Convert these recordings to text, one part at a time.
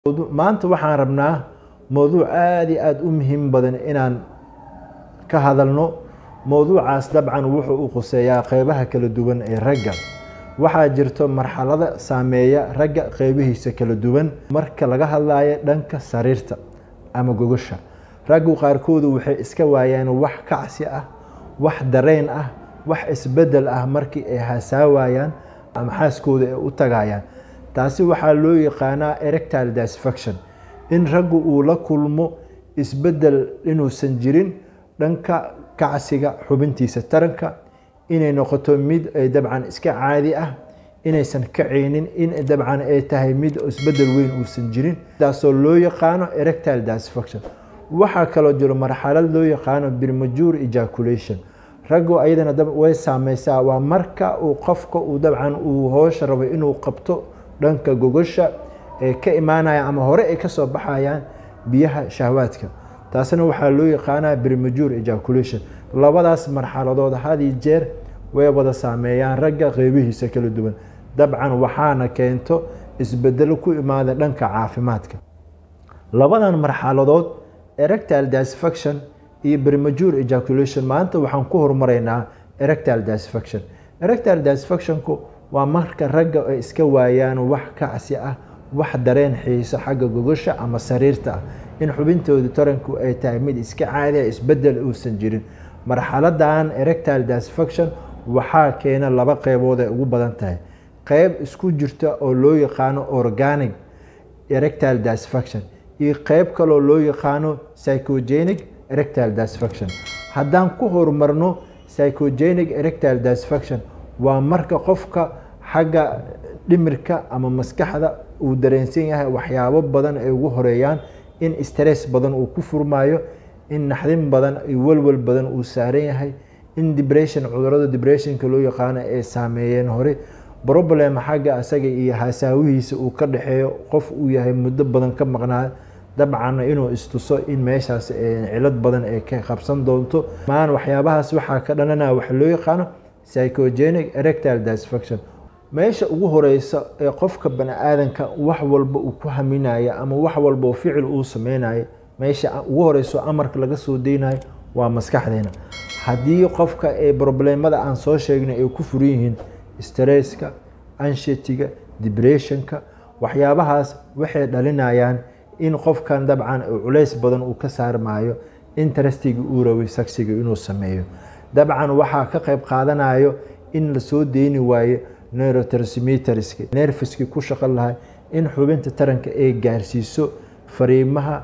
maanta waxaan rabnaa mowduuc aada iyo aada u muhiim badan inaan ka hadalno mowduucaas dabcan wuxuu u quseeyaa qeybaha kala duwan ee ragga waxaa jirto marxalada saameeya ragga qeybihiisa kala duwan marka laga hadlayo dhanka sariirta ama gogosha raggu qaarkoodu waxay iska waayaan wax kacsi ah wax dareen ah wax isbedel ah markii ay hasaawayaan ama xaaskooda ay u tagayaan taasi waxaa loo yaqaanaa erectile disfaction in raggu uu la kulmo isbedel inuusan jirin dhanka kacsiga xubintiisa taranka inay noqoto mid ay dabcan iska caadi ah inaysan kacaynin in dabcan ay tahay mid isbedel weyn uusan jirin taasoo loo yaqaano erectile disfaction waxaa kaloo jiro marxalad loo yaqaano premature ejaculation raggu ayadana way saameysaa waa marka uu qofka uu dabcan uu hoosha rabo inuu qabto dhanka gogosha ee ka imaanaya ama hore ay kasoo baxayaan biyaha shahwaadka taasna waxaa loo yaqaanaa premature ejaculation labadaas marxaladood hadii jeer way wada saameeyaan ragga qeybihiisa kala duwan dabcan waxaana keento isbedelo ku imaada dhanka caafimaadka labadan marxaladood erectile disfaction iyo premature ejaculation maanta waxaan ku hormaraynaa erectile disfaction erectile disfactionku waa marka ragga ay iska waayaan wax kacsi ah wax dareen xiiso xagga gogosha ama sariirta ah in xubintooda taranku ay tahay mid iska caadiya isbedel uusan jirin marxaladan erectile disfaction waxaa keena laba qeybood ay ugu badan tahay qeyb isku jirta oo loo yaqaano organic erectile disfaction iyo qeyb kaloo loo yaqaano psychogenic erectile disfaction haddaan ku horumarno psychogenic erectile disfaction waa marka qofka xagga dhimirka ama maskaxda uu dareensan yahay waxyaabo badan ay ugu horeeyaan in stress badan uu ku furmaayo in naxdin badan iyo walwal badan uu saaran yahay in depression cudurada depressionka loo yaqaano ay saameeyeen hore problem xagga asaga iyo hasaawihiisa uu ka dhexeeyo qof uu yahay muddo badan ka maqnaa dabcanna inuu istuso in meeshaas cilad badan ay ka qabsan doonto maan waxyaabahaas waxaa ka dhanana waxa loo yaqaano psychogenic erectile disfaction meesha ugu horeysa ee qofka bani-aadanka wax walba uu ku haminayo ama wax walba oo ficil uu sameynayo meesha ugu horeyso amarka laga soo deynayo waa maskaxdeena haddii qofka ee problemada aan soo sheegnay ay ku furan yihiin stresska anshetiga depressionka waxyaabahaas waxay dhalinayaan in qofkan dabcan culeys badan uu ka saarmaayo interestiga uu rabay sagsiga inuu sameeyo dabcan waxaa ka qeyb qaadanayo in lasoo deyni waayo neurotransmitterska nerfiskii ku shaqo lahay in xubinta taranka ay gaarsiiso fariimaha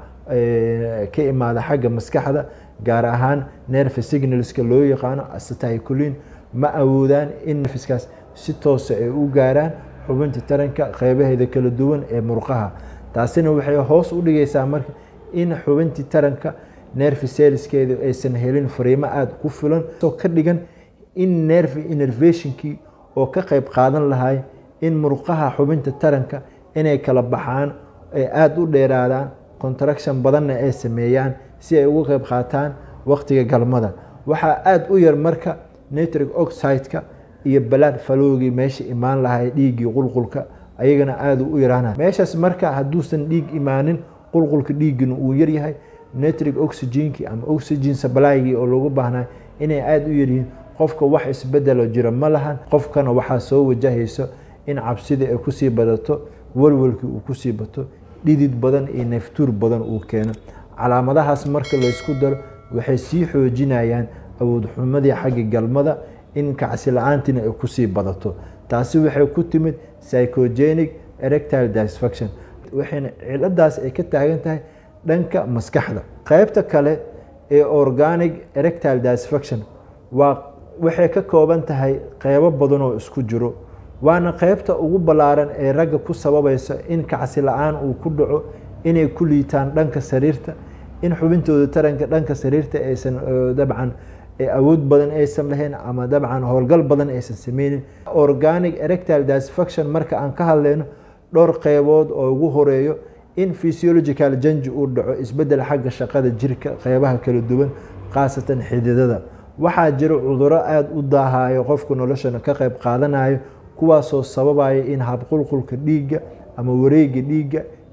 ka imaada xagga maskaxda gaar ahaan nerve signalska loo yaqaano acetylcholine ma awoodaan in nerfiskaas si toosa ay u gaaraan xubinta taranka qeybaheeda kala duwan ee murqaha taasina waxay hoos u dhigaysaa marka in xubintii taranka nerve selskeeda aysan helin fariimo aada ku filan oo ka dhigan in nerve innervationkii oo ka qeyb qaadan lahay in murqaha xubinta taranka inay kala baxaan ay aada u dheeraadaan contraction badanna ay sameeyaan si ay uga qeyb qaataan waqtiga galmada waxaa aada u yar marka nitric oxideka iyo balaad falowgii meesha imaan lahay dhiiggii qulqulka ayagana aada u yaraana meeshaas marka hadduusan dhiig imaanin qulqulka dhiiggina uu yaryahay nitric oxygenkii ama oxygen sablaygii oo loogu baahnay inay aada u yaryihiin qofka wax isbedelo jira ma lahan qofkana waxaa soo wajahayso in cabsida ay kusii badato walwalkii uu kusii bato dhidid badan iyo neeftuur badan uu keeno calaamadahaas marka laysku daro waxay sii xoojinayaan awoodxumadii xagga galmada in kacsi la-aantiina ay kusii badato taasi waxay ku timid psychogenic erectile disfaction waxayna ciladaas ay ka taagan tahay dhanka maskaxda qeybta kale ee organic erectile disfaction waa waxay ka kooban tahay qeybo badan oo isku jiro waana qeybta ugu ballaaran ee ragga ku sababaysa in kacsi la-aan uu ku dhaco inay ku liitaan dhanka sariirta in xubintooda taranka dhanka sariirta aysan dabcan awood badan aysan lahayn ama dabcan howlgal badan aysan sameynin organic erectile disfaction marka aan ka hadlayno dhowr qeybood oo ugu horeeyo in physiological janji uu dhaco isbedel xagga shaqada jirka qeybaha kala duwan khaasatan xididada waxaa jira cuduro aada u daahayo qofku noloshana ka qeyb qaadanayo kuwaasoo sababaya in habqulqulka dhiigga ama wareega dhiigga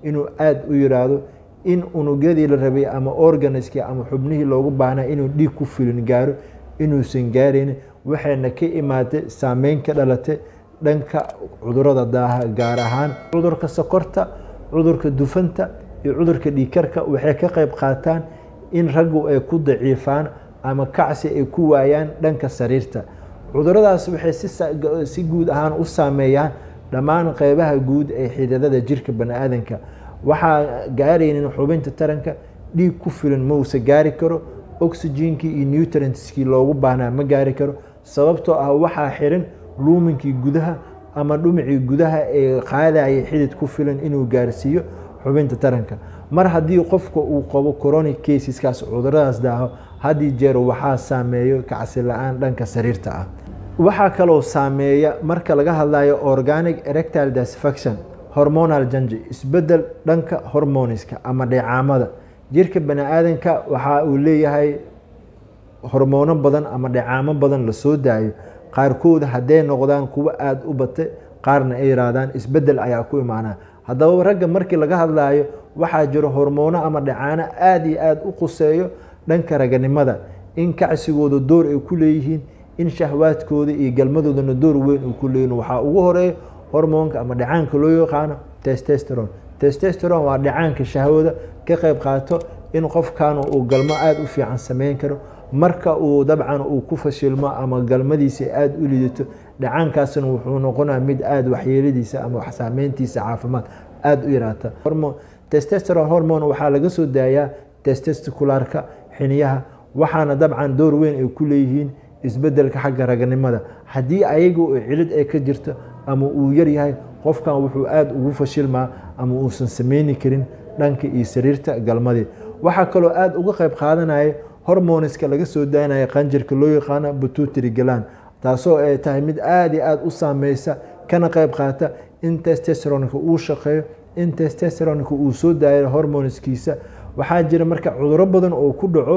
inuu aada u yiraahdo in unugyadii la rabay ama organiskii ama xubnihii loogu baahnaa inuu dhiig ku filin gaaro inuusan gaaraynin waxayna ka imaatay saameyn ka dhalatay dhanka cudurada daaha gaar ahaan cudurka sokorta cudurka dufanta iyo cudurka dhiikarka waxay ka qayb qaataan in raggu ay ku daciifaan ama kacsi ay ku waayaan dhanka sariirta cuduradaas waxay si guud ahaan u saameeyaan dhammaan qeybaha guud ee xididada jirka bani-aadanka waxaa gaaraynin xubinta taranka dhiig ku filan mausa gaari karo oxygenkii iyo nutrientskii loogu baahnaa ma gaari karo sababtoo ah waxaa xiran luuminkii gudaha ama dhumicii gudaha ee qaadaya xidid ku filan inuu gaarsiiyo xubinta taranka mar haddii qofka uu qabo coronic caseskaas cuduradaas daaho haddii jeer waxaa saameeyo kacsi la-aan dhanka sariirta ah waxaa kaloo saameeya marka laga hadlayo organic erectile disfaction hormonal janji isbedel dhanka hormoniska ama dheecaamada jirka bani-aadanka waxa uu leeyahay hormoono badan ama dheecaamo badan lasoo daayo qaarkood hadday noqdaan kuwo aada u bate qaarna ay yihaahdaan isbedel ayaa ku imaanaa haddaba ragga markii laga hadlayo waxaa jiro hormoono ama dhacaano aada iyo aada u quseeyo dhanka raganimada in kacsigooda door ay ku leeyihiin in shahwaadkooda iyo galmadoodana door weyn uu ku leeyihin waxaa ugu horeeya hormoonka ama dhacaanka loo yaqaano testesteron testesteron waa dhacaanka shahwada ka qayb qaato in qofkan uu galmo aada u fiican sameyn karo marka uu dabcan uu ku fashilmo ama galmadiisa aada u lidato dhacaankaasna wuxuu noqonaa mid aada waxyeeladiisa ama saameyntiisa caafimaad aada u yaraata testesteron hormone waxaa laga soo daayaa testesticularka xiniyaha waxaana dabcan door weyn ay ku leeyihiin isbedelka xagga raganimada haddii ayagu cilid ay ka jirto ama uu yaryahay qofkan wuxuu aada ugu fashilmaa ama uusan sameyni karin dhanka iyo sariirta galmadii waxaa kaloo aada uga qayb qaadanaya hormoniska laga soo daynaya qanjirka loo yaqaano bututri galan taasoo ay tahay mid aada iyo aada u saameysa kana qayb qaata in testesteronka uu shaqeeyo in testesteronka uu soo daayo hormoniskiisa waxaa jira marka cuduro badan oo ku dhaco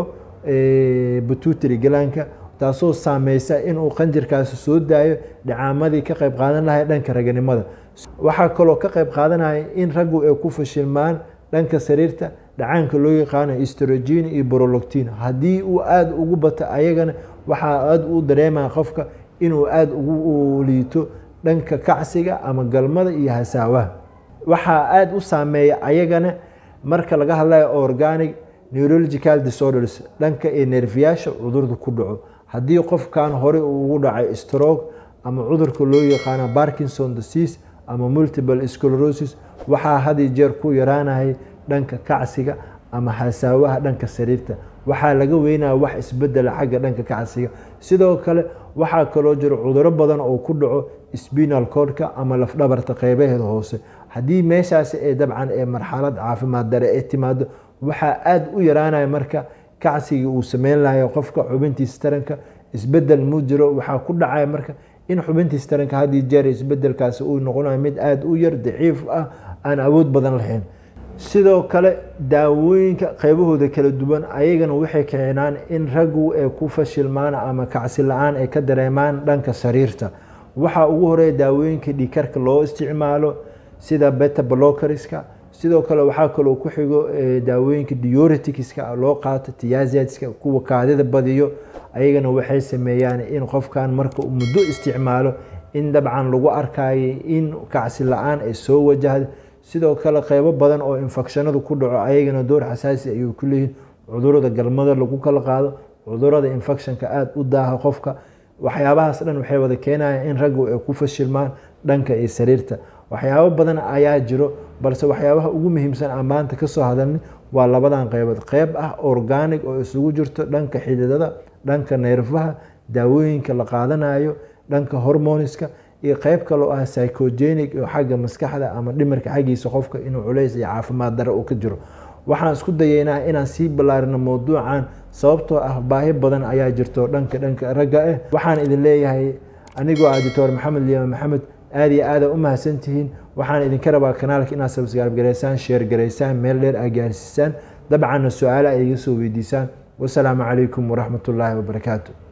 bututri galaanka taasoo saameysa inuu qanjirkaasi soo daayo dhacaamadii ka qayb qaadan lahay dhanka raganimada waxaa kaloo ka qayb qaadanaya in raggu ay ku fashilmaan dhanka sariirta dhacaanka loo yaqaano strogin iyo broloctin haddii uu aada ugu bato ayagana waxaa aada u dareemaya qofka inuu aada ugu liito dhanka kacsiga ama galmada iyo hasaawaha waxaa aada u saameeya ayagana marka laga hadlayo organic neurological disorders dhanka ee neerfiyaasha cudurda ku dhaco haddii qofkan horey uu ugu dhacay stroke ama cudurka loo yaqaano parkinson disease ama multiple sclerosis waxaa hadi jeer ku yaraanayay dhanka kacsiga ama hasaawaha dhanka sariirta waxaa laga weynaya wax isbedela xagga dhanka kacsiga sidoo kale waxaa kaloo jiro cuduro badan oo ku dhaco spinal codka ama lafdhabarta qeybaheeda hoose haddii meeshaasi ee dabcan ee marxalad caafimaad dare ee timaado waxaa aada u yaraanaya marka kacsigii uu sameyn lahayo qofka xubintiisa taranka isbedel mu jiro waxaa ku dhacaya marka in xubintiisa taranka haddii jeer isbedelkaasi uu noqonayo mid aada u yar daciif ah aan awood badan lahayn sidoo kale daawooyinka qeybahooda kala duwan ayagana waxay keenaan in raggu ay ku fashilmaan ama kacsi la-aan ay ka dareemaan dhanka sariirta waxaa ugu horeeya daawooyinka dhiikarka loo isticmaalo sida beta blockerska sidoo kale waxaa kaloo ku xigo daawooyinka diuretiska loo qaato tiyazetska kuwa kaadida badiyo ayagana waxay sameeyaan in qofkan marka uu muddo isticmaalo in dabcan lagu arkayo in kacsi la-aan ay soo wajahda sidoo kale qeybo badan oo infekshanadu ku dhaco ayagana door xasaasi ayuu ku leeyihin cudurada galmada lagu kala qaado cudurada infectionka aada u daaha qofka waxyaabahaas dhan waxay wada keenayaan in raggu ay ku fashilmaan dhanka iyo sariirta waxyaabo badan ayaa jiro balse waxyaabaha ugu muhiimsan aan maanta kasoo hadalni waa labadan qeybood qeyb ah organic oo isugu jirto dhanka xididada dhanka neerfaha daawooyinka la qaadanayo dhanka hormoniska iyo qeyb kaloo ah psychogenic oo xagga maskaxda ama dhimirka xaggiisa qofka inuu culays iyo caafimaad dare uu ka jiro waxaan isku dayeynaa inaan sii ballaarino mowduucan sababtoo ah baahi badan ayaa jirto dhanka dhanka ragga ah waxaan idin leeyahay anigoo ah doctor maxamed liima maxamed aada iyo aada u mahadsantihiin waxaan idinka rabaa kanaalka inaad sabsgaarb garaysaan sheer garaysaan meel dheer aa gaarsiisaan dabcanna su-aale ay iga soo weydiisaan wasalaamu calaykum waraxmat ullaahi wabarakaatu